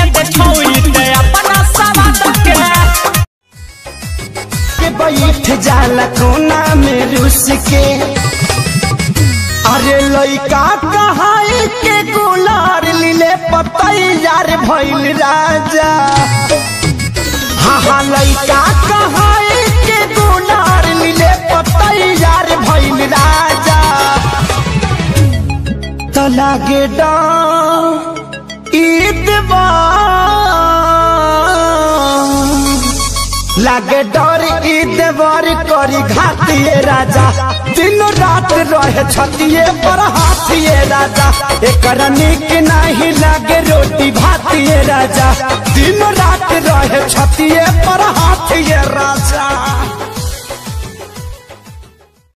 के देखौई ते अपना सवाद के के बैठ जाला कोना में रुस के अरे लइका कहाई के गुलार लीले पतैयार भइल राजा हाँ हाँ लइका कहाई के गुलार लीले पतैयार भइल राजा तो लागे डा ईद लागे डर ई देवर करी घातिए राजा दिन रात रहे छतिए पर हाथिए राजा एकर निक नहीं लागे रोटी भातिए राजा दिन रात रहे छतिए पर हाथिए राजा